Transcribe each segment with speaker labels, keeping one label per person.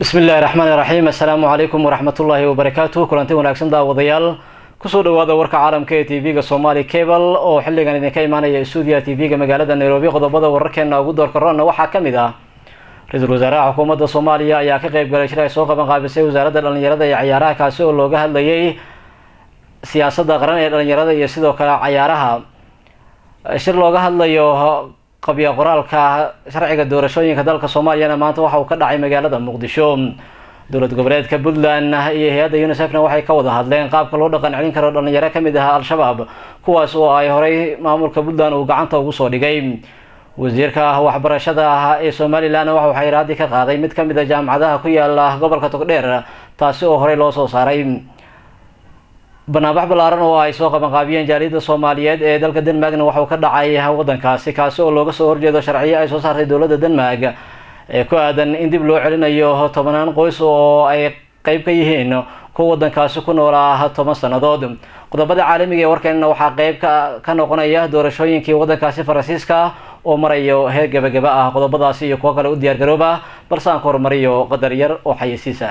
Speaker 1: bismi illaahi raxmaan iraxiim assalaamu calaykum waraxmatullaahi wabarakaatu kulanti wanaagsan daawadayaal kusoo dhawaada warka caalamka ee t v-ga somali cable oo xilligan idinka imaanaya stuudiya t v-ga magaalada nairobi qodobada wararkeena ugu doorka roonna waxaa ka mid ah ra-iisul wasaaraha xukuumadda soomaaliya ayaa ka qeyb galay shir ay soo qaban qaabisay wasaaradda dhalinyarada iyo cayaaraha kaasi oo looga hadlayay siyaasadda qaran ee dhalinyarada iyo sidoo kale cayaaraha shir looga hadlayo qabya qoraalka sharciga doorashooyinka dalka soomaaliyana maanta waxa uu ka dhacay magaalada muqdisho dowlad goboleedka puntland iyo hay-adda unisefna waxay ka wada hadleen qaabka loo dhaqan celin karo dhalinyaro kamid ah al-shabaab kuwaas oo ay horey maamulka puntland uu gacanta ugu soo dhigay wasiirka waxbarashada ee somalilan waxa uu xayiraadii ka qaaday mid kamid a jaamacadaha ku yaala gobolka togdheer taasi oo horey loo soo saaray banaanbax ballaaran oo ay soo qabanqaabiyeen jaaliyadda soomaaliyeed ee dalka denmarkna waxauu ka dhacay wadankaasi kaasi oo looga soo horjeedo sharciyo ay soo saartay dowladda denmark ee ku aadan in dib loo celinayo tobanaan qoys oo ay qeyb ka yihiin kuwa wadankaasi ku noolaa toban sannadood qodobada caalamiga ee warkeenna waxaa qeyb ka noqonaya doorashooyinkii wadankaasi faransiiska oo marayo heer gebagaba ah qodobadaasi iyo kuwo kale u diyaar garooba balse aan ku horumariyo qadar yar oo xayeysiisa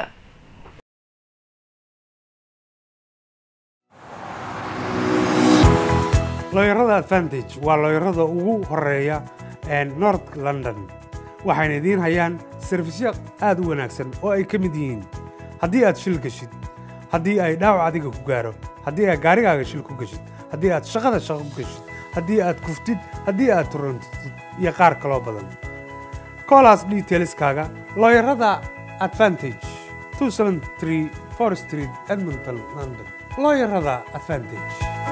Speaker 2: looyarada advantage waa looyarada ugu horeeya north london waxayna idiin hayaan sarfisyo aad u wanaagsan oo ay ka mid yihiin haddii aad shil geshid haddii ay dhaawac adiga ku gaaro haddii aad gaarigaaga shil ku geshid haddii aad shaqada shaqo ku geshid haddii aad kuftid haddii aad turantid iyo qaar kaloo badan koolaas detailskaaga looyarada advantage street edmonton london looyarada advantage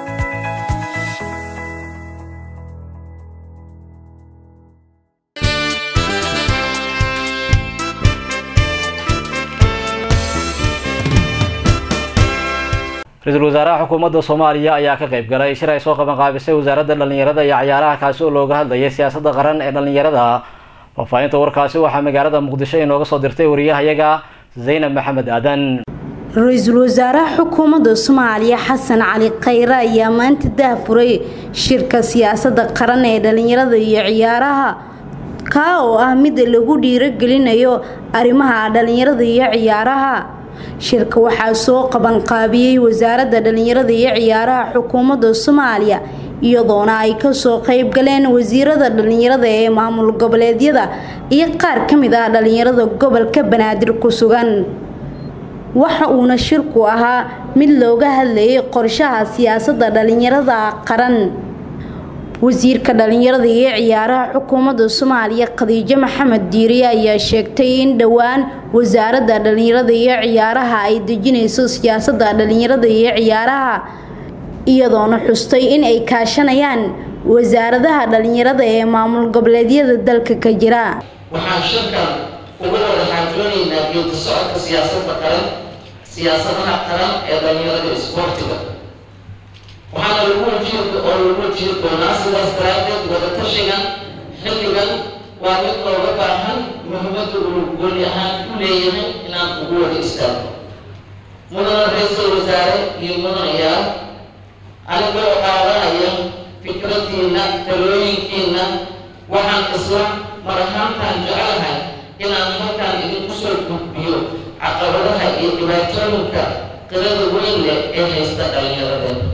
Speaker 1: ra-iisul wasaaraha xukuumadda soomaaliya ayaa ka qeyb galay shir ay soo qaban qaabisay wasaaradda dhalinyarada iyo cayaaraha kaasi oo looga hadlayay siyaasadda qaran ee dhalinyarada faahfaahinta warkaasi waxaa magaalada muqdisho inooga soo dirtay wariyahayaga zaynab maxamed aadan
Speaker 3: ra-iisul wasaaraha xukuumadda soomaaliya xasan cali khayre ayaa maanta daahfuray shirka siyaasadda qaran ee dhalinyarada iyo ciyaaraha kaa oo ah mid lagu dhiirogelinayo arrimaha dhalinyarada iyo ciyaaraha shirka waxaa soo qabanqaabiyey wasaaradda dhalinyarada iyo ciyaaraha xukuumadda soomaaliya iyadoona ay kasoo qeyb galeen wasiirada dhalinyarada ee maamul goboleedyada iyo qaar ka mid ah dhalinyarada gobolka banaadir ku sugan waxa uuna shirku ahaa mid looga hadlayay qorshaha siyaasadda dhalinyarada qaran wasiirka dhalinyarada iyo ciyaaraha xukuumadda soomaaliya khadiijo maxamed diiriye ayaa sheegtay in dhowaan wasaaradda dhalinyarada iyo ciyaaraha ay dejinayso siyaasadda dhalinyarada iyo ciyaaraha iyadoona xustay in ay kaashanayaan wasaaradaha dhalinyarada ee maamul goboleedyada dalka ka jira
Speaker 4: waxaan shirkan uga wada xaajoonaynaa geedi socodka siyaasadda qaran siyaasadaha qaran ee dhalinyarada isboortiga waxaana lagu wajiir oo lagu wajiiri doonaa sidaas daraaddeed wadatashigan xilligan waa mid looga baahan muhiimadda uu gooni ahaan u leeyahay inaan ugu wada istaagno mudana ra-iisul wasaare iyo mudanayaal anigoo qaadanaya fikradiinna talooyinkiinna waxaan isla mar ahaantaan jecelahay inaan halkaan idinku soo gudbiyo caqabadaha iyo dhibaatooyinka qirada weyn leh ee haysta dhallinyaradeen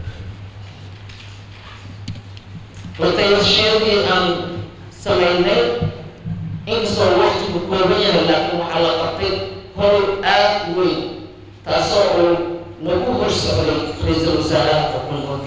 Speaker 4: watayashiyadii aan samaynay inkastoo waqtigu kooban yahay laakiin waxaa la qabtay howl aad weyn taasoo uu nagu hor socday ra-iisul wasaaraha xukuumadda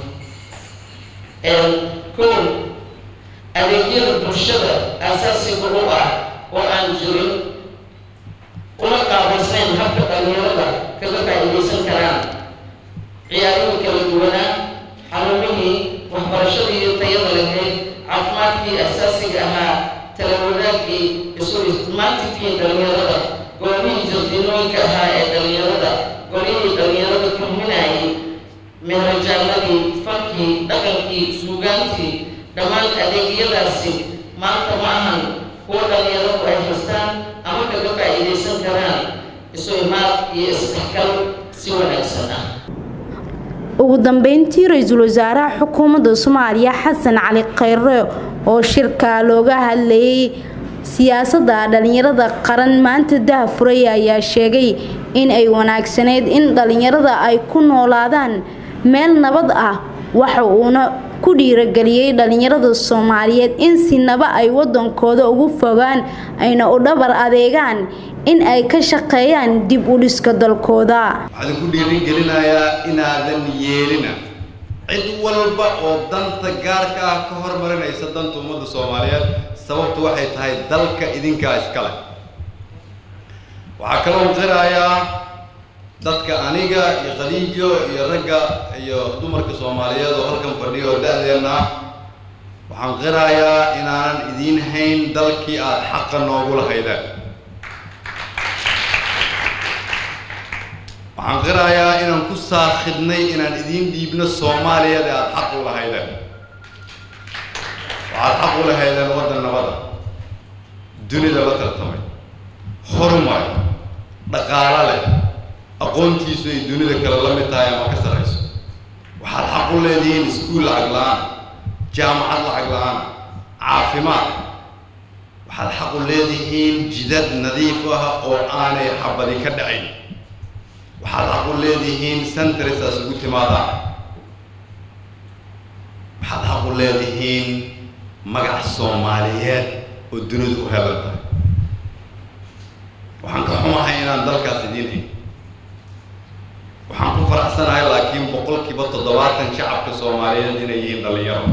Speaker 4: kow adeegyada bulshada asaasiga u ah oo aan jirin una qaabaysnayn habka dhalinyarada kaga faa'iidaysan karaan ciyaarihii kala duwanaa xarumihii waxbarashadii iyo tayada lahayd caafimaadkii asaasiga ahaa talawadaagii isu ismaantinkii dhalinyarada goobihii jardiinooyinka ahaa ee dhalinyarada golihii dhalinyarada kulminayay meherajaaladii fankii dhaqankii suugaantii dhammaan adeegyadaasi maanta ma ahan kuwa dhalinyaradu ay haystaan ama kaga faa'iidaysan karaan isu imaad iyo isdhexgal si wanaagsan ah
Speaker 3: ugu dambeyntii ra-iisul wasaaraha xukuumadda soomaaliya xasan cali khayre oo shirka looga hadlayay siyaasadda dhalinyarada qaran maanta dahafuray ayaa sheegay in ay wanaagsaneyd in dhalinyarada ay ku noolaadaan meel nabad ah waxa uuna ku dhiirageliyey dhalinyarada soomaaliyeed in sinaba ay wadankooda ugu fogaan ayna u dhabar adeegaan in ay ka shaqeeyaan dib u dhiska dalkooda
Speaker 5: waxaan ku dhiirigelinayaa inaadan yeelina cid walba oo danta gaarka ah ka hormarinaysa danta ummadda soomaaliyeed sababtu waxay tahay dalka idinkaa iskale waxaa kaloo qirayaa dadka aniga iyo khadiijo iyo ragga iyo dumarka soomaaliyeed oo halkan fadhiyo oo da-deenna ah waxaan qirayaa inaanan idiin hayn dalkii aada xaqa noogu lahaydeen waxaan qirayaa inaan ku saakhidnay inaan idiin dhiibno soomaaliyada aada xaq u lahaydeen waxaad xaq u lahaydeen waddan nabada dunida la tartamay horumar dhaqaalo leh aqoontiisu ay dunida kale la mid tahay ama ka sarrayso waxaad xaq u leedihiin iskuul lacag la-aan jaamacad lacag la-aan caafimaad waxaad xaq u leedihiin jidad nadiif ah oo aanay xabadi ka dhacayn waxaad xaq u leedihiin centresaas ugu timaadaan waxaad xaq u leedihiin magac soomaaliyeed oo dunidu u helan tahay waxaan ka xumahay inaan dalkaas idiin hayn waxaan ku faraxsanahay laakiin boqolkiiba toddobaatan shacabka soomaaliyeed inay yihiin dhallinyaro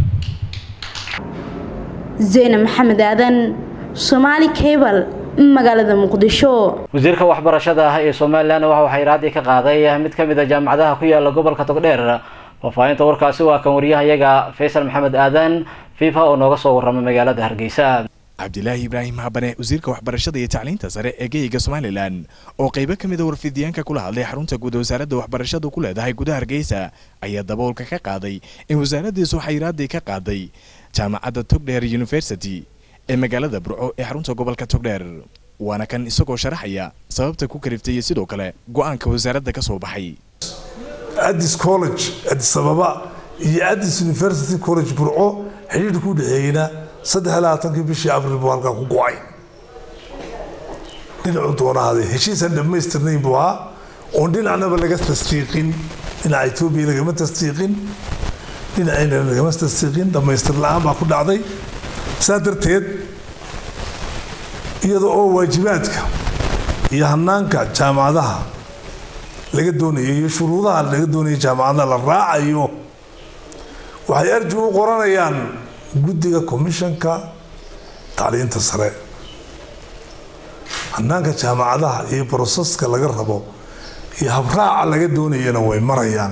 Speaker 3: zeyne maxamed aadan somaali cable magaalada muqdisho
Speaker 1: wasiirka waxbarashada ah ee somalilan waxa uu xayraadii ka qaaday mid ka mid a jaamacadaha ku yaala gobolka togdheer faahfaahinta warkaasi waa kan wariyahayaga faysal maxamed aadan fifa oo nooga soo warramay magaalada hargeysa
Speaker 6: cabdilaahi ibraahim habane wasiirka waxbarashada iyo tacliinta sare ee geyga somalilan oo qaybo ka mid a warfidiyaanka kula hadlay xarunta guud wasaaradda waxbarashadu ku leedahay gudaha hargeysa ayaa daboolka ka qaaday in wasaaraddiisu xayraadii ka qaaday jaamacadda togdheer university ee magaalada burco ee xarunta gobolka togdheer waana kan isagoo sharaxaya sababta ku kaliftay iyo sidoo kale go-aanka wasaaradda ka soo baxay
Speaker 7: addis college addis ababa iyo addis university college burco xidhiidhka u dhexeeyeyna saddex iyo labaatankii bishii abril buu halkan ku go-ay dhinacu doonahaade heshiisaan dhammaystirnayn buu ahaa oon dhinacnaba laga tasdiiqin dhinaca etoobiya lagama tasdiiqin dhinacayna lagama tasdiiqin dhammaystir la-aan baa ku dhacday saa darteed iyada oo waajibaadka iyo hanaanka jaamacadaha laga doonayo iyo shuruudaha laga doonayo jaamacadaha la raacayo waxay arji u qoranayaan guddiga commishanka tacliinta sare hanaanka jaamacadaha iyo broseska laga rabo iyo habraaca laga doonayana way marayaan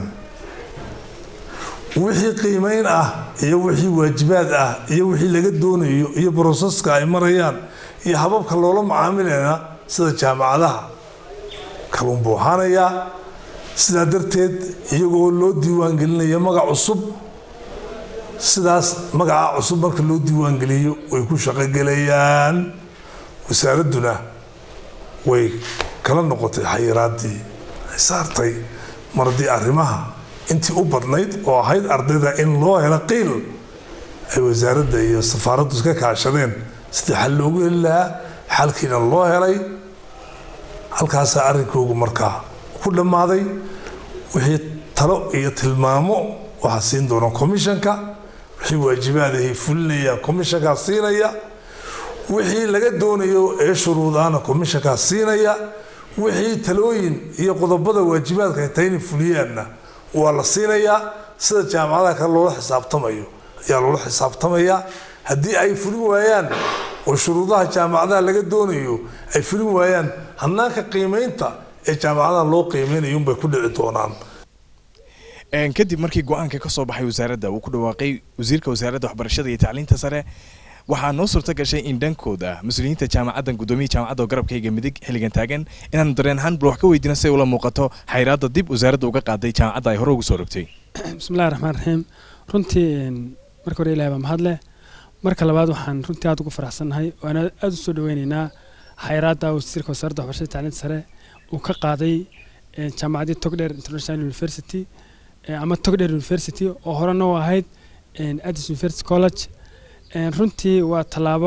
Speaker 7: wixii qiimeyn ah iyo wixii waajibaad ah iyo wixii laga doonayo iyo broseska ay marayaan iyo hababka loola macaamilayna sida jaamacadaha kaluun buu ahaanayaa sidaa darteed iyagoo loo diiwaangelinaya magac cusub sidaas magaca cusub marka loo diiwaangeliyo way ku shaqogelayaan wasaaradduna way kala noqotay xayiraadii ay saartay mar haddii arrimaha intii u badnayd oo ahayd ardayda in loo helo qiil ay wasaaradda iyo safaaraddu iska kaashadeen sidii xal loogu heli lahaa xalkiina loo helay halkaasaa arrinkoogu markaa ku dhammaaday wixii talo iyo tilmaamo waxaa siin doona commishanka wixii waajibaadahay fulinaya commishankaa siinaya wixii laga doonayo ee shuruudaana commishankaa siinaya wixii talooyin iyo qodobada waajibaadka ay tahay inay fuliyaanna waa la siinayaa sida jaamacadaha kale loola xisaabtamayo ayaa loola xisaabtamayaa haddii ay fulin waayaan oo shuruudaha jaamacadaha laga doonayo ay fulin waayaan hanaanka qiimeynta ee jaamacadaha loo qiimeynayo unbay ku dhici doonaan
Speaker 6: kadib markii go-aanka ka soo baxay wasaaradda uu ku dhawaaqay wasiirka wasaaradda waxbarashada iyo tacliinta sare waxaa noo suurto gashay in dhankooda mas-uuliyiinta jaamacaddan guddoomiya jaamacadda oo garabkayga midig xilligan taagan inaanu dareen ahaan bal wax ka weydiina si ay ula muuqato xayraadda dib wasaaradda uga qaaday jaamacadda ay hore ugu soo rogtay
Speaker 8: bismillahi raxmaan raxiim runtii marka hore ilahi baa mahadleh marka labaad waxaan runtii aada ugu faraxsannahay waana aada u soo dhaweyneynaa xayraadda wasiirka wasaaradda waxbarashada tacliinta sare uu ka qaaday jaamacaddii togdheer international university ama togdheer university oo horena u ahayd addis university college runtii waa tallaabo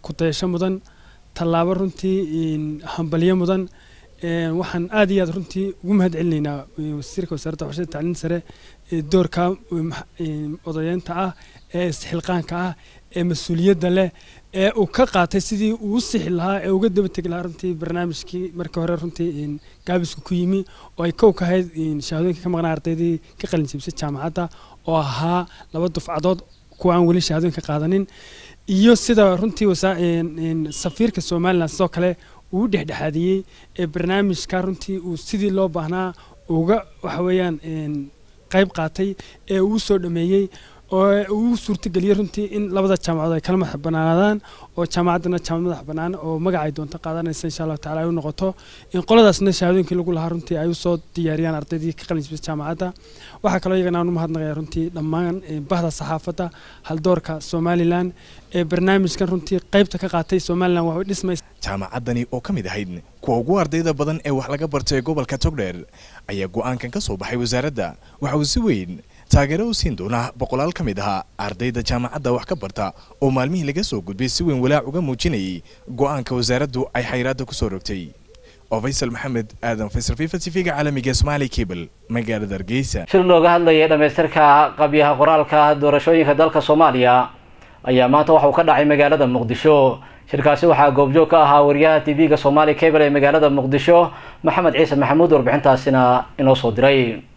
Speaker 8: kudayasho mudan tallaabo runtii hambalyo mudan waxaan aad iyo aad runtii ugu mahad celinaynaa wasiirka wasaaradda waxbarashada tacliinta sare ee doorka odayeynta ah ee isxilqaanka ah ee mas-uuliyadda leh ee uu ka qaatay sidii uu u sixi lahaa ee uga daba tegi lahaa runtii barnaamijkii markii hore runtii gaabisku ku yimi oo ay kow ka ahayd shahaadooyinka ka maqnaa ardaydii ka qalin jebisay jaamacadda oo ahaa laba dufcadood kuwa aan weli shahaadooyinka qaadanin iyo sida runtii safiirka somalilan sidoo kale uu dhexdhexaadiyey ee barnaamijka runtii uu sidii loo baahnaa uga waxa weeyaan qayb qaatay ee uu soo dhameeyey oo uu suurtageliyey runtii in labada jaamacadood ay kala madax banaanaadaan oo jaamacaddana jaamacad madax bannaan oo magaca ay doonto qaadanaysa insha allahu tacala ay u noqoto in qoladaasna shahaadooyinkii lagu lahaa runtii ay usoo diyaariyaan ardaydii ka qalin jibisa jaamacadda waxaa kaloo iyagana aan u mahadnaqaya runtii dhammaan bahda saxaafadda haldoorka somalilan ee barnaamijkan runtii qaybta ka qaatay somalilan waa dhismaysa
Speaker 6: jaamacaddani oo ka mid ahayd kuwa ugu ardayda badan ee wax laga bartay gobolka togdheer ayaa go'aankan ka soo baxay wasaaradda waxa uu si weyn taageero u siin doonaa boqolaal ka mid ahaa ardayda jaamacadda wax ka barta oo maalmihii laga soo gudbay si weyn walaac uga muujinayay go'aanka wasaaraddu ay xayraadda ku soo rogtay oo faysal maxamed aadan faysal fifa tv-ga caalamiga somaali cable magaalada hargeysa
Speaker 1: shir looga hadlayay dhammaystirka qabyaha qoraalka doorashooyinka dalka soomaaliya ayaa maanta waxa uu ka dhacay magaalada muqdisho shirkaasi waxaa goobjoog ka ahaa wariyaha tv-ga somaali cable ee magaalada muqdisho maxamed ciise maxamuud warbixintaasina inoo soo diray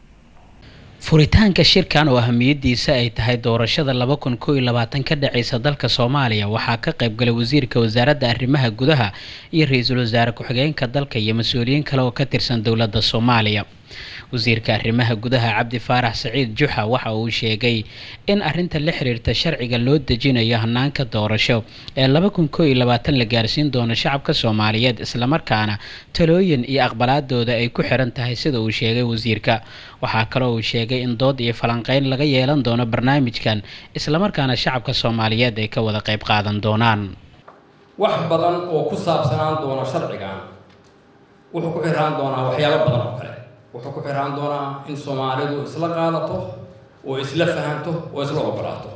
Speaker 9: furitaanka shirkan oo ahamiyadiisa ay tahay doorashada laba kun koo iyo labaatan ka dhaceysa dalka soomaaliya waxaa ka qaybgalay wasiirka wasaaradda arrimaha gudaha iyo ra-iisul wasaare ku-xigeenka dalka iyo mas-uuliyiin kale oo ka tirsan dowladda soomaaliya wasiirka arrimaha gudaha cabdi faarax saciid juxa waxa uu sheegay in arinta la xiriirta sharciga loo dejinayo hanaanka doorasho ee laba kun koo iyo labaatan la gaarsiin doono shacabka soomaaliyeed islamarkaana talooyin iyo aqbalaadooda ay ku xiran tahay sida uu sheegay wasiirka waxaa kaloo uu sheegay in dood iyo falanqeyn laga yeelan doono barnaamijkan islamarkaana shacabka soomaaliyeed ay ka wada qayb qaadan doonaan
Speaker 10: wax badan oo ku saabsanaan doona sharcigan wuxuu ku xiraan doonaa waxyaabo badan oo kale wuxuu ku xiraan doonaa in soomaalidu isla qaadato oo isla fahanto oo isla ogolaato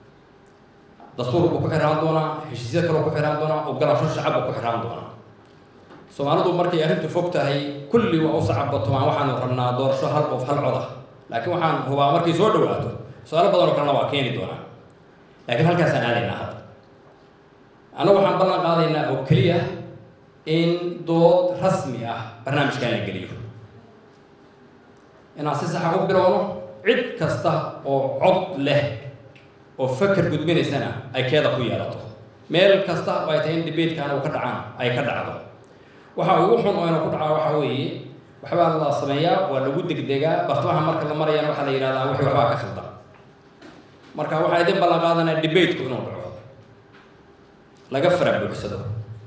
Speaker 10: dastuur buu ku xiraan doonaa heshiisya kaloo ku xiraan doonaa ogolaasho shacab buu ku xiraan doonaa soomaalidu markay arrintu fog tahay kulli waa u sacabatumaan waxaanu rabnaa doorasho hal qof hal coda laakiin waxaan hubaa markay soo dhawaato su-aalo badan oo kalena waa keeni doonaa laakiin halkaasaan aadaynaa hadda annagu waxaan ballan qaadaynaa oo keliya in dood rasmi ah barnaamijkan la geliyo inaan si saxa u bilowno cid kasta oo cod leh oo faker gudbinaysana ay keeda ku yeelato meel kasta oo ay tahay in debatekan uu ka dhacaan ay ka dhacdo waxa ugu xun oo ina ku dhacaa waxaa weeye waxbaa la sameeyaa waa lagu degdegaa bartamaha marka la marayana waxaa la yidhahdaa wixii waxbaa ka khaldan marka waxaa idin ballan qaadanaa debateku inuu dhaco laga fara buuxsado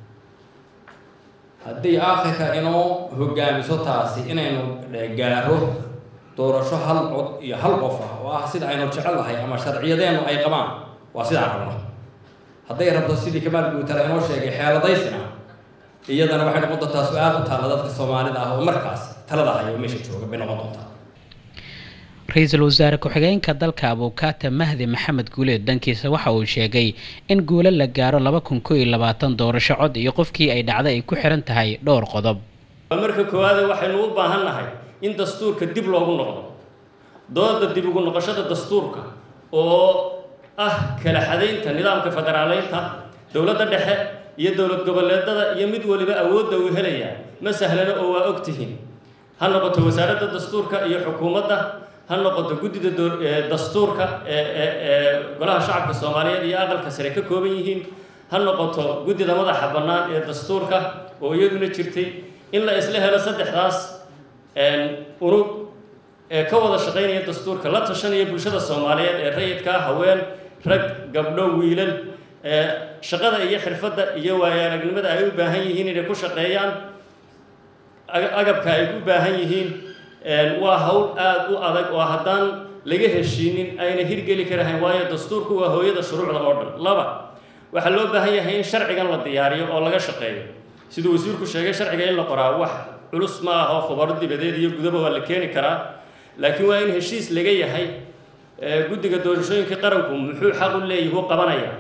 Speaker 10: haddii aakhirka inoo hogaamiso taasi inaynu gaaro doorasho hal cod iyo hal qof ah oo ah sida aynu jecellahay ama sharciyadeennu ay qabaan waa sidaan rabno hadday rabto sidii kamaal guutala inoo sheegay xeeladaysina iyadana waxay noqon doontaa su-aal ku taalla dadka soomaalida ah oo markaas talada hayo meesha jooga bay noqon doontaa
Speaker 9: ra-iisul wasaare ku-xigeenka dalka abuukaata mahdi maxamed guuleed dhankiisa waxa uu sheegay in guulo la gaaro laba kun koo iyo labaatan doorasho cod iyo qofkii ay dhacday ay ku xiran tahay dhowr qodob
Speaker 11: marka koowaade waxaynu u baahan nahay in dastuurka dib loogu noqdo dooda dib ugu noqoshada dastuurka oo ah kala xadaynta nidaamka federaaleynta dowladda dhexe iyo dowlad goboleedada iyo mid waliba awoodda uu helayaa ma sahlano oo waa ogtihiin ha noqoto wasaaradda dastuurka iyo xukuumadda ha noqoto guddida dastuurka ee golaha shacabka soomaaliyeed iyo aqalka sare ka kooban yihiin ha noqoto guddida madaxa bannaan ee dastuurka oo iyaduna jirtay in la isla helo saddexdaas unug ee ka wada shaqaynaya dastuurka la tashanaya bulshada soomaaliyeed ee rayidka haween rag gabdho wiilal shaqada iyo xirfadda iyo waayo aragnimada ay u baahan yihiin inay ku shaqeeyaan agabka ay u baahan yihiin waa hawl aada u adag oo haddaan laga heshiinin ayna hirgeli karahayn waayo dastuurku waa hooyada shuruucda oo dhan laba waxaa loo baahan yahay in sharcigan la diyaariyo oo laga shaqeeyo siduu wasiirku sheegay sharciga in la qoraa wax culus ma aha oo khubaro dibadeed iyo gudaba waa la keeni karaa laakiin waa in heshiis laga yahay guddiga doorashooyinka qaranku muxuu xaq u leeyahay u qabanaya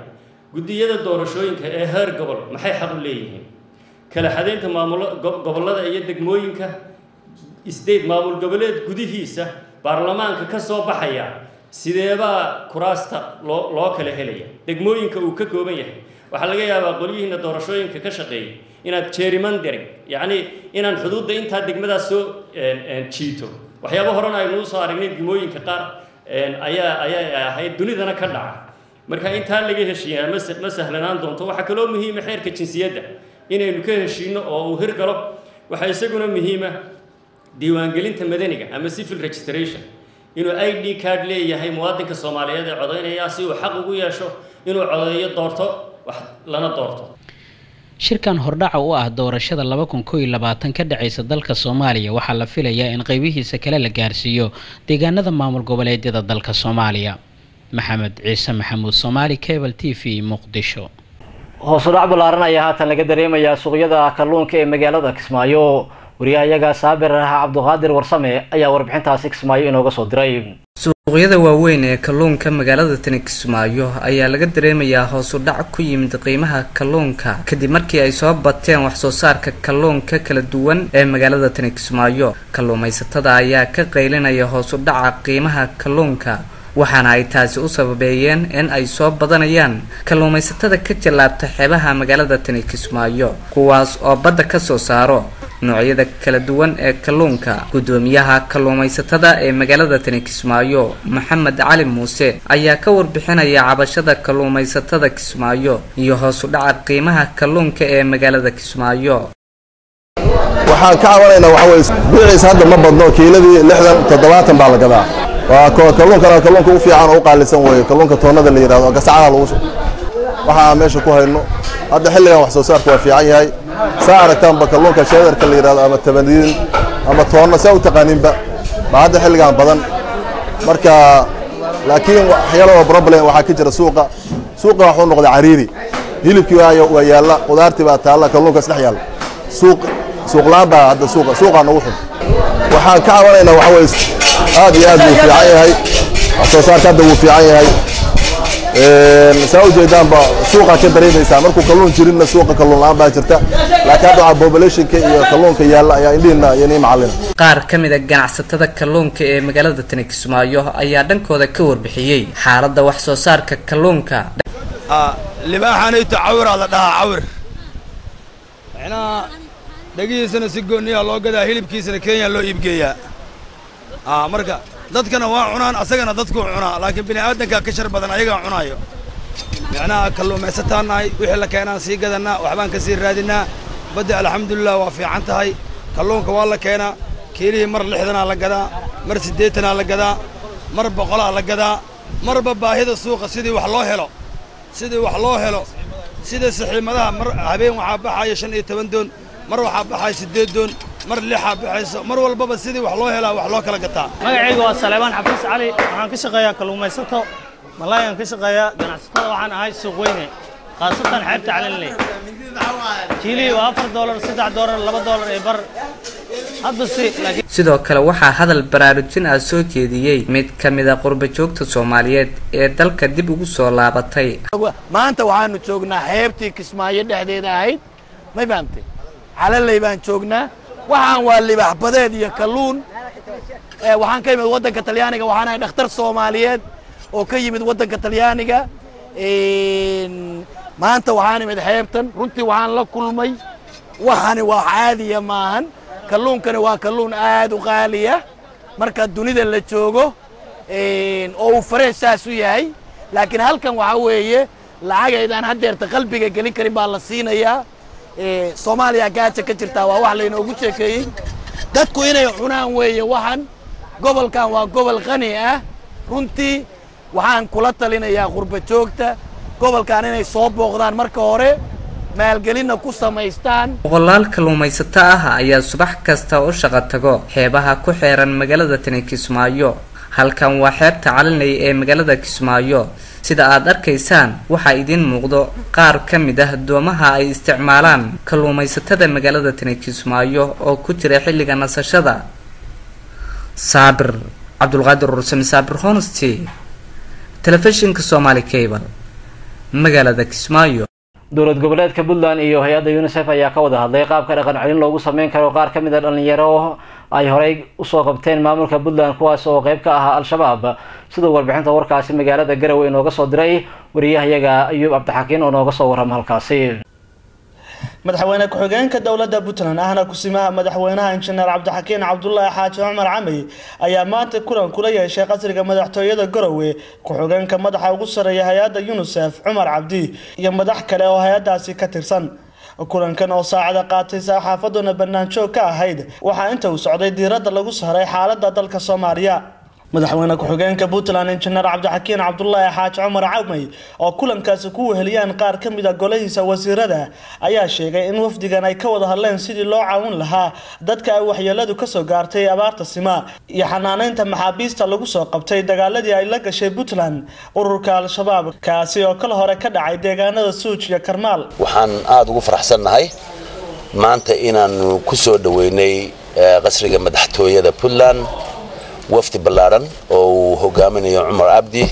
Speaker 11: guddiyada doorashooyinka ee heer gobol maxay xaq u leeyihiin kala xadaynta maamulo gobollada iyo degmooyinka state maamul goboleed gudihiisa baarlamaanka ka soo baxaya sideebaa kuraasta loo loo kala helaya degmooyinka uu ka kooban yahay waxaa laga yaabaa qolyihiina doorashooyinka ka shaqeeyay inaad jerrymandering yacni inaan xuduudda intaa degmadaas soo jiito waxyaaba horena aynu usoo aragnay degmooyinka qaar ayaa ayaa ahayd dunidana ka dhaca marka intaa laga heshiiyaa ma ma sahlanaan doonto waxaa kaloo muhiima xeerka jinsiyadda inaynu ka heshiino oo uu hirgalo waxaa isaguna muhiima diiwaangelinta madaniga ama civil registration inuu i d card leeyahay muwaadinka soomaaliyeed ee codaynaya si uu xaq ugu yeesho inuu codeeyo doorto wax lana doorto
Speaker 9: shirkan hordhaca u ah doorashada laba kun koo iyo labaatan ka dhacaysa dalka soomaaliya waxaa la filayaa in qeybihiisa kale la gaarsiiyo deegaanada maamul goboleedyada dalka soomaaliya maxamed ciise maxamuud soomaali cable t v muqdisho
Speaker 1: hoos u dhac ballaaran ayaa haatan laga dareemayaa suuqyada kalluunka ee magaalada kismaayo wariyahayaga saabir ah cabduqaadir warsame ayaa warbixintaasi kismaayo inooga soo diray
Speaker 12: suuqyada waaweyn ee kalluunka magaalada tani kismaayo ayaa laga dareemayaa hoos u dhac ku yimid qiimaha kalluunka kadib markii ay soo bateen waxsoo saarka kalluunka kala duwan ee magaalada tani kismaayo kalluumaysatada ayaa ka qaylinaya hoos u dhaca qiimaha kalluunka waxaana ay taasi u sababeeyeen in ay soo badanayaan kalluumaysatada ka jallaabta xeebaha magaalada tani kismaayo kuwaas oo badda ka soo saaro noocyada kala duwan ee kalluunka guddoomiyaha kalluumaysatada ee magaalada tani kismaayo maxamed cali muuse ayaa ka warbixinaya cabashada kalluumaysatada kismaayo iyo hoos u dhaca qiimaha kalluunka ee magaalada kismaayo
Speaker 13: waxaan ka cabanaynaa waxa weye biciis hadda ma badno kiiladii lixdan toddobaatan baa la gadaa waa kalluunkana kalluunka u fiican oo u qaalisan weeye kalluunka toonnada la yidhahdo oo gasacada lagu waxaa meesha ku hayno hadda xilligan wax soo saarku waa fiican yahay saa aragtaanba kalluunka sheedarka la yidhahdo ama tabaniin ama toonna saa u taqaaninba baa hadda xilligan badan marka laakiin waxyaalo oo problem waxaa ka jira suuqa suuqa waxuu noqday cariiri hilibkii waa yaalla qudaartii baa taalla kalluunka isdhex yaalla suuq suuqlaan baa hadda suuqa suuqaa nagu xun waxaan ka cabanaynaa waxa weye aad iyo aad buu fiican yahay wax soo saarka hadda wuu fiican yahay saa ujeedaanba suuqa ka dareemaysaa markuu kalluun jirinna suuqa kalluun la-aan baa jirta laakiin hadda waxaa populationka iyo kalluunka yaalla ayaa indhihinna iyo nii macallina
Speaker 12: qaar ka mid a ganacsatada kalluunka ee magaalada tani kismaayo ayaa dhankooda ka warbixiyey xaaladda wax soo saarka kalluunka
Speaker 14: libaaxanayto cawiraa la dhahaa cawir micnaha dhegihiisana si gooniyaa loo gadaa hilibkiisana kenya loo iibgeeyaa marka dadkana waa cunaan asagana dadkuu cunaa laakiin bini aadankaa ka shar badan ayagaa cunaayo micnaha kalluumaysataan nahay wixii la keenaan sii gadannaa waxbaan ka sii raadinnaa badda alxamdulilah waa fiican tahay kalluunka waa la keenaa kiilihii mar lixdanaa la gadaa mar siddeetanaa la gadaa mar boqolaa la gadaa marba baahida suuqa sidii wax loo helo sidii wax loo helo sida saxiimadaha mar habeen waxaa baxaya shan iyo toban doon mar waxaa baxaya siddeed doon mar lixaa baxayso mar walbaba sidii wax loo helaa wax loo kala gataa
Speaker 15: magacayga waa saleebaan xafiis cali waxaan ka shaqeeyaa kalluumaysato malaayan ka shaqeeyaa ganacsatada waxaan ahay suuq weyne khaasatan xeebta calinley kiilihii waa afar doolar saddex doolar laba doolar ee bar hadda si laakiin
Speaker 12: sidoo kale waxaa hadal baraarujin ah soo jeediyey mid ka mid a qurba joogta soomaaliyeed ee dalka dib ugu soo laabatay
Speaker 16: maanta waxaanu joognaa xeebtii kismaayo dhexdeeda ahayd may fahamtay calaley baan joognaa waxaan waa libax badeed iyo kalluun waxaan ka yimid waddanka talyaaniga waxaan ahay dhakhtar soomaaliyeed oo ka yimid waddanka talyaaniga maanta waxaan imid xeebtan runtii waxaan la kulmay waxani waa caadiya maahan kalluunkani waa kalluun aad u qaaliya marka dunida la joogo oo uu fareesh saas u yahay laakiin halkan waxaa weeye lacagaydaan haddeerta qalbiga gelin karin baa la siinayaa soomaaliya gaaja ka jirtaa waa wax laynoogu sheekeeyey dadku inay cunaan weeye waxan gobolkan waa gobol qani ah runtii waxaan kula talinayaa qurba joogta gobolkan inay soo booqdaan marka hore maalgelinna ku samaystaan
Speaker 12: boqolaal kalluumaysato ah ayaa subax kasta u shaqo tago xeebaha ku xeeran magaalada tani kismaayo halkan waa xeebta calinay ee magaalada kismaayo sida aad arkaysaan waxaa idiin muuqdo qaar ka mid ah doomaha ay isticmaalaan kalluumaysatada magaalada tani kismaayo oo ku jira xilliga nasashada saabir cabdulqaadir rursame saabir honesty telefishinka somaali cable magaalada kismaayo
Speaker 1: dowlad goboleedka puntland iyo hay-adda unisef ayaa ka wada hadlay qaabka dhaqan celin loogu sameyn karo qaar ka mid a dhalinyaro ay horey usoo qabteen maamulka puntland kuwaas oo qeyb ka ahaa al-shabaab siduu warbixinta warkaasi magaalada garowe inooga soo diray wariyahayaga ayuub cabdixakiin oo nooga soo warrama halkaasi
Speaker 17: madaxweyne ku-xigeenka dowladda puntland ahna kusimaha madaxweynaha injineer cabdixakiin cabdulaahi xaaji cumar camey ayaa maanta kulan kula yeeshay qasriga madaxtooyada garowe ku-xigeenka madaxa ugu sareeya hay-adda unisef cumar cabdi iyo madax kale oo hay-adaasi ka tirsan kulankan oo saacada qaatay saxaafaduna banaanjoog ka ahayd waxaa inta uu socday diiradda lagu saaray xaaladda dalka soomaaliya madaxweyne ku-xigeenka puntland injineer cabdixakiin cabdulaahi xaaji cumar camey oo kulankaasi ku weheliyaan qaar ka mid a golahiisa wasiirada ayaa sheegay in wafdigan ay ka wada hadleen sidii loo caawin lahaa dadka ay waxyeeladu kasoo gaartay abaarta sima iyo xanaaneynta maxaabiista lagu soo qabtay dagaaladii ay la gashay puntland ururka al-shabaab kaasi oo kal hore ka dhacay deegaanada suuj iyo karmaal
Speaker 18: waxaan aada ugu faraxsannahay maanta inaanu ku soo dhoweynay qasriga madaxtooyada puntland wafdi ballaadhan oo uu hogaaminayo cumar cabdi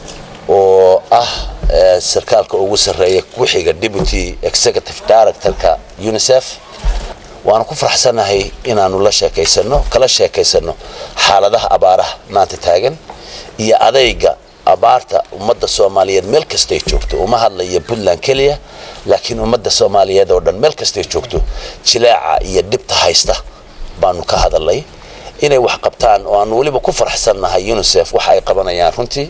Speaker 18: oo ah sarkaalka ugu sarreeya ku-xiga deputy executive directorka unisef waanu ku faraxsannahay inaanu la sheekaysano kala sheekaysano xaaladaha abaaraha maanta taagan iyo adayga abaarta ummadda soomaaliyeed meel kastay joogto uma hadlaya puntland keliya laakiin ummadda soomaaliyeed oo dhan meel kastay joogto jilaaca iyo dhibta haysta baanu ka hadalnay inay wax qabtaan oo aan weliba ku faraxsannahay unisef waxa ay qabanayaan runtii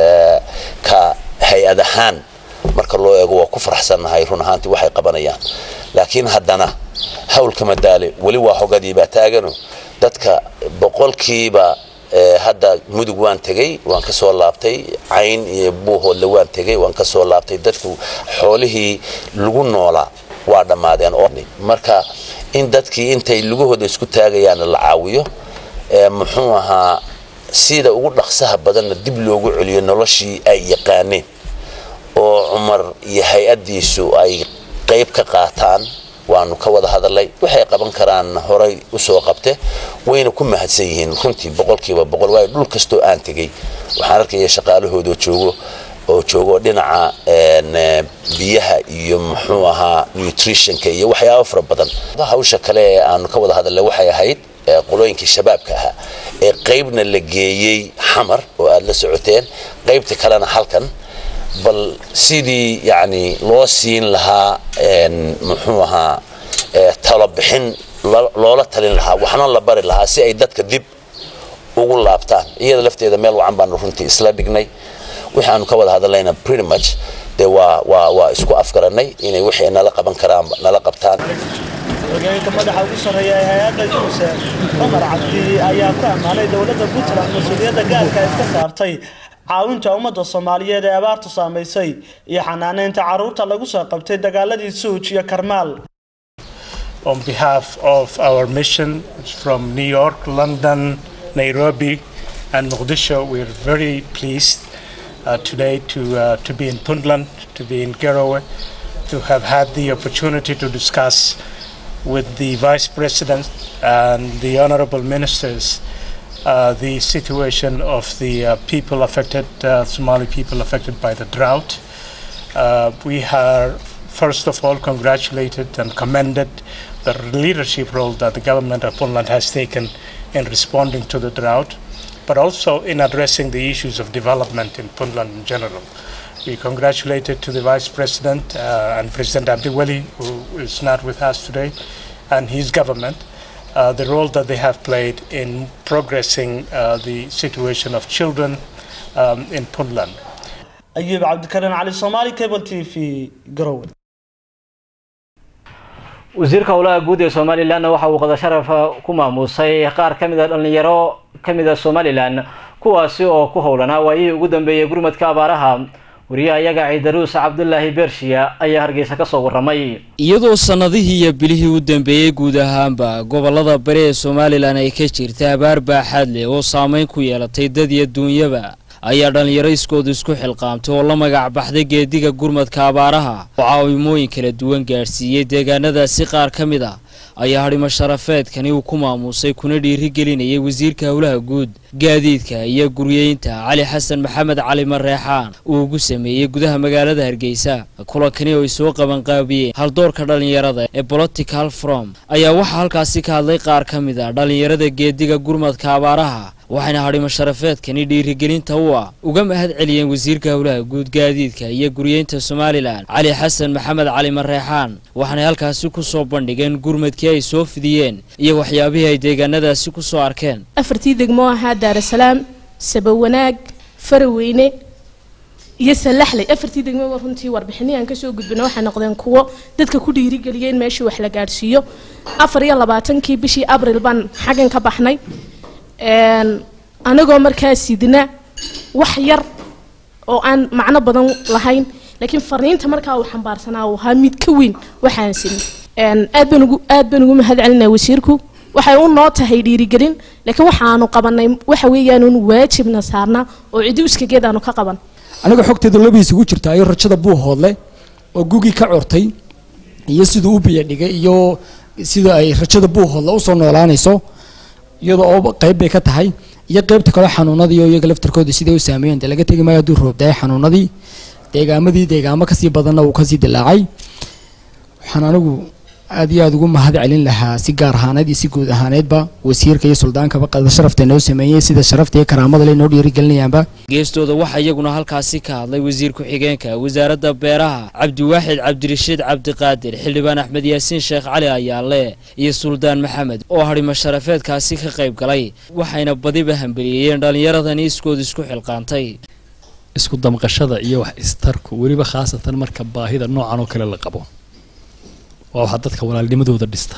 Speaker 18: ka hay-ad ahaan marka loo eego waa ku faraxsannahay run ahaantii waxay qabanayaan laakiin haddana hawlka madaale weli waa hogadiibaa taagano dadka boqolkiiba hadda mudug waan tegey waan ka soo laabtay cayn iyo buuhoodle waan tegey waan ka soo laabtay dadku xoolihii lagu noolaa waa dhammaadeen oo marka in dadkii intay lugahooda isku taagayaan la caawiyo muxuu ahaa sida ugu dhaqsaha badanna dib loogu celiyo noloshii ay yaqaaneen oo cumar iyo hay-addiisu ay qayb ka qaataan waanu ka wada hadalay waxay qaban karaan horay usoo qabte wayna ku mahadsan yihiin runtii boqolkiiba boqol waayo dhul kastoo aan tegey waxaan arkaya shaqaalahooda joogo oo joogo dhinaca biyaha iyo muxuu ahaa nutritionka iyo waxyaabo fara badan hawsha kale ee aanu ka wada hadalnay waxay ahayd qolooyinkii shabaabka ahaa ee qaybna la geeyey xamar oo aada la socoteen qaybta kalena halkan bal sidii yacni loo siin lahaa muxuu ahaa talobixin loola talin lahaa waxna la bari lahaa si ay dadka dib ugu laabtaan iyada lafteeda meel wacan baanu runtii isla dhignay wixii aanu ka wada hadalnayna pretty much dee waa waa waa isku afgaranay inay wixii nala qaban karaan nala qabtaan
Speaker 17: hoggaanka madaxa ugu sarreeya ee hay-adda unisef cumar cabdi ayaa ku ammaanay dowladda puntland mas-uuliyadda gaarka ay iska saartay caawinta ummadda soomaaliyeed ee abaartu saamaysay iyo xanaaneynta carruurta lagu soo qabtay dagaaladii suuj iyo karmaal
Speaker 19: On behalf of our mission from New York, London, Nairobi, and Mogadishu, we're very pleased uh, today to, uh, to be in Puntland, to be in Garowe, to have had the opportunity to discuss with the Vice President and the honorable ministers uh, the situation of the uh, people affected, uh, Somali people affected by the drought. Uh, we are, first of all, congratulated and commended the leadership role that the government of Puntland has taken in responding to the drought, but also in addressing the issues of development in Puntland in general. We congratulated to the Vice President uh, and President Abdiweli, who is not with us today, and his government, uh, the role that they have played in progressing uh, the situation of children um, in Puntland.
Speaker 17: ayuub cabdikarin cali soomaali cable t v garowe
Speaker 1: wasiirka howlaha guud ee somalilanna waxa uu qada sharafa ku maamuusay qaar ka mid a dhallinyaro ka mid a somalilan kuwaasi oo ku howlanaa waayihii ugu dambeeyey gurmadka abaaraha wariyaha iyaga ciidaruus cabdulaahi bershiya ayaa hargeysa kasoo waramay
Speaker 20: iyadoo sannadihii iyo bilihii u dambeeyey guud ahaanba gobollada bari ee somalilan ay ka jirta abaar baaxaad leh oo saameyn ku yeelatay dad iyo duunyaba ayaa dhallinyaro iskooda isku xilqaamtay oo la magac baxday geediga gurmadka abaaraha oo caawimooyin kala duwan gaadhsiiyey deegaanadaasi qaar ka mid a ayaa hadhimo sharafeedkani uu ku maamuusay kuna dhiirigelinayay wasiirka howlaha guud gaadiidka iyo guryeynta cali xasan maxamed cali mareexaan uu ugu sameeyey gudaha magaalada hargeysa kulankani oo ay soo qabanqaabiyeen haldoorka dhallinyarada ee political from ayaa waxaa halkaasi ka hadlay qaar ka mid a dhallinyarada geediga gurmadka abaaraha waxayna hadhimo sharafeedkani dhiirigelinta u ah uga mahad celiyeen wasiirka howlaha guud gaadiidka iyo guryeynta somalilan cali xasan maxamed cali mareexaan waxaanay halkaasi ku soo bandhigeen gurmadkii ay soo fidiyeen iyo waxyaabihii ay deegaanadaasi ku soo arkeen
Speaker 21: afartii degmo ahaa daarasalaam sabawanaag faraweyne iyo salaxley afartii degmoba runtii warbixinii aan kasoo gudbina waxay noqdeen kuwo dadka ku dhiirigeliya in meeshii wax la gaadhsiiyo afar iyo labaatankii bishii abril baan xaggan ka baxnay anagoo markaa sidna wax yar oo aan macno badan lahayn laakiin fariinta markaa uu xambaarsanaa uu ahaa mid ka weyn waxaan sinay aad baan ugu aad baan ugu mahad celinaya wasiirku waxay u noo tahay dhiirigelin laakiin waxaanu qabanay waxa weeyaan un waajibna saarnaa oo cidi iskageed aanu ka qaban
Speaker 22: aniga xogteeda labiis ugu jirta ayo rajada buuhoodle oo gugii ka curtay iyo siduu u biyo dhigay iyo sida ay rajada buuhoodle usoo noolaanayso iyada oo qayb bay ka tahay iyo qaybta kale xanuunadii oo iyaga laftarkooda siday u saameeyeen dee laga tegi maayo hadduu roobdaay xanuunadii deegaamadii deegaamo kasii badanna uu kasii dilaacay waxaan anigu aad iyo aada ugu mahad celin lahaa si gaar ahaaneed iyo si guud ahaaneedba wasiirka iyo suldaankaba qada sharafta noo sameeyey sida sharafta iyo karaamada le noo dhiirigelinayaanba
Speaker 20: geestooda waxaa iyaguna halkaasi ka hadlay wasiir ku-xigeenka wasaaradda beeraha cabdiwaaxid cabdirashiid cabdiqaadir xildhibaan axmed yaasiin sheekh cali ayaale iyo suldaan maxamed oo hadhimo sharafeedkaasi ka qayb galay waxayna badiba hambeliyeyeen dhallinyaradani iskooda isku xilqaantay
Speaker 23: isku damqashada iyo wax istarku weliba khaasatan marka baahida noocan oo kale la qabo waa waxaa dadka walaalnimadooda dhista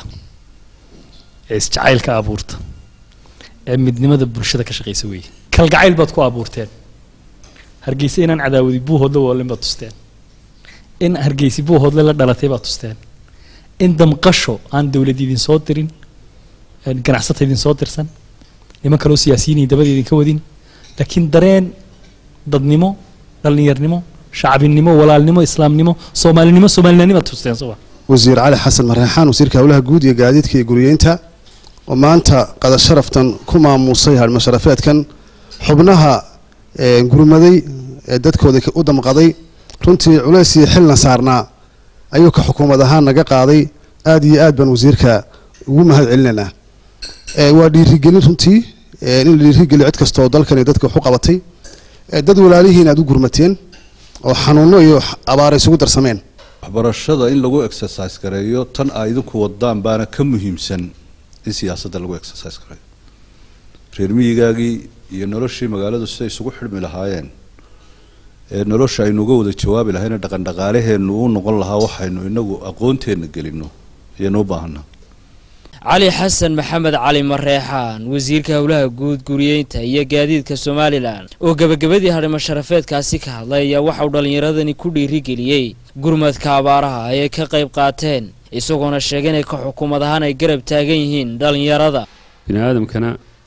Speaker 23: ee isjacaylka abuurta ee midnimada bulshada ka shaqaysa weeye kalgacayl baad ku abuurteen hargeysa inaan cadaawadi buuhoodle woolin baad tusteen in hargeysi buuhoodle la dhalatay baad tusteen in damqasho aan dowlad idin soo dirin ganacsata idin soo dirsan niman kaloo siyaasiyiin dabada idinka wadin laakiin dareen dadnimo dhallinyarnimo shacbinimo walaalnimo islaamnimo soomaalinimo soomaalinanimo aad tusteen soo
Speaker 24: wasiir cali xasan mareexaan wasiirka howlaha guud iyo gaadiidka iyo guryeynta oo maanta qadar sharaftan ku maamuusay hadhimo sharafeedkan xubnaha gurmaday ee dadkooda u damqaday runtii culays iyo xilna saarnaa ayuu ka xukuumad ahaan naga qaaday aad iyo aad baan wasiirka ugu mahad celinaynaa waa dhiirigelin runtii in la dhiirigeliyo cid kastoo dalkan iyo dadka wax u qabatay dad walaalihiin aad u gurmateen oo xanuuno iyo abaara isugu darsameen
Speaker 25: waxbarashada in lagu exercise gareeyo tan ay idinku wadaan baana ka muhiimsan in siyaasadda lagu exercise gareeyo reer miyigaagii iyo noloshii magaaladu siday isugu xidhmi lahaayeen ee nolosha aynu uga wada jawaabi lahayna dhaqan dhaqaalaheennu u noqon lahaa waxaynu inagu aqoonteenna gelino ayaynu u baahanaa
Speaker 20: cali xasan maxamed cali mareexaan wasiirka howlaha guud guriyeynta iyo gaadiidka somalilan oo gebagabadii hadhimo sharafeedkaasi ka hadlay ayaa waxauu dhallinyaradani ku dhiirigeliyey gurmadka abaaraha ay ka qayb qaateen isagoona sheegay inay ka xukuumad ahaan ay garab taagan yihiin dhallinyarada
Speaker 26: bini aadamkana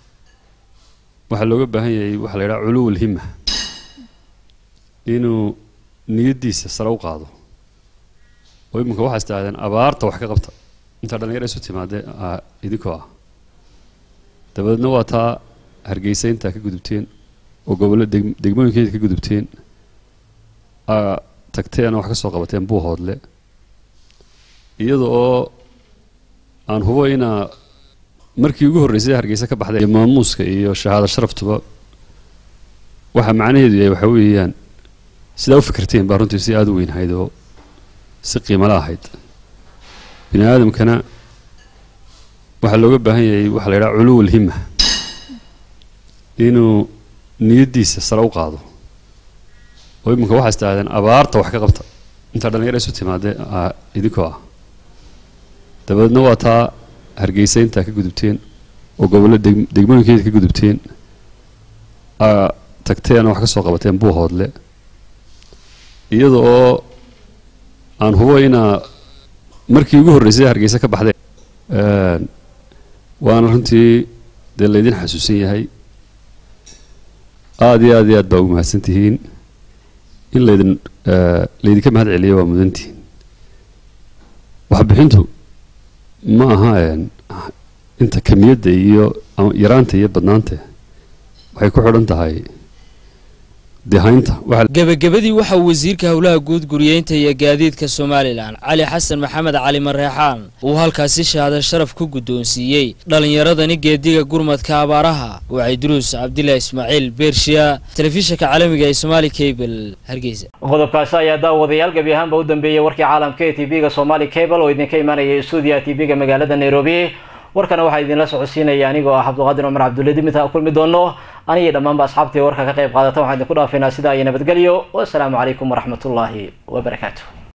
Speaker 26: waxaa looga baahan yahay waxaa la yidhaha culuwul hima inuu niyaddiisa sare u qaado oo iminka waxaa istaahdeen abaarta wax ka qabta intaa dhalinyaro isu timaadee idinkoo ah dabadeedna waa taa hargeysa intaa ka gudubteen oo gobollo degmooyinkeeda ka gudubteen tagteen oo wax ka soo qabateen buuhoodle iyada oo aan hubo inaa markii ugu horreysay hargeysa ka baxday maamuuska iyo shahaado sharaftuba waxaa macnaheedu yahay waxaa weeyaan sidaa u fikirteen baa runtii si aada u weyn ahayd oo si qiimala ahayd bini aadamkana waxaa looga baahan yahay waxaa la yidhaha culuwul hima inuu niyaddiisa sare u qaado oo iminka waxaa istaahdeen abaarta wax ka qabta intaa dhalinyaro isu timaadee idinkoo ah dabadeedna waa taa hargeysa intaa ka gudubteen oo gobollo degmooyinkeeda ka gudubteen tagteen oo wax ka soo qabateen buuhoodle iyada oo aan hubo inaa markii ugu horreysay hargeysa ka baxdeen waana runtii dee laydin xasuusan yahay aada iyo aad iyo aad baa ugu mahadsan tihiin in laydin laydinka mahad celiyo waa mudantihiin waxbixintu ma aha inta kamiyadda iyo yaraanta iyo badnaanta waxay ku xidhan tahay dehaynta
Speaker 20: gebagabadii waxa uu wasiirka howlaha guud guriyeynta iyo gaadiidka somalilan cali xasan maxamed cali mareexaan uu halkaasi shahaado sharaf ku guddoonsiiyey dhallinyaradani geediga gurmadka abaaraha wacay duruus cabdilaahi ismaaciil beershiya telefishinka caalamiga ee somaali cable hargeysa
Speaker 1: qodobkaasi ayaa daawadayaal gebi ahaanba u dambeeyey warkii caalamka ee tv-ga somaali cable oo idinka imaanaya stuudiyaha tv-ga magaalada nairobi warkana waxaa idinla socodsiinaya anigoo ah cabdiqaadir cumar cabdulle dimita kulmi doono anigii dhammaanba asxaabtii warka ka qayb qaadata waxaan idinku dhaafaynaa sidaa iyo nabadgelyo wasalaamu calaykum waraxmatullaahi wabarakaatu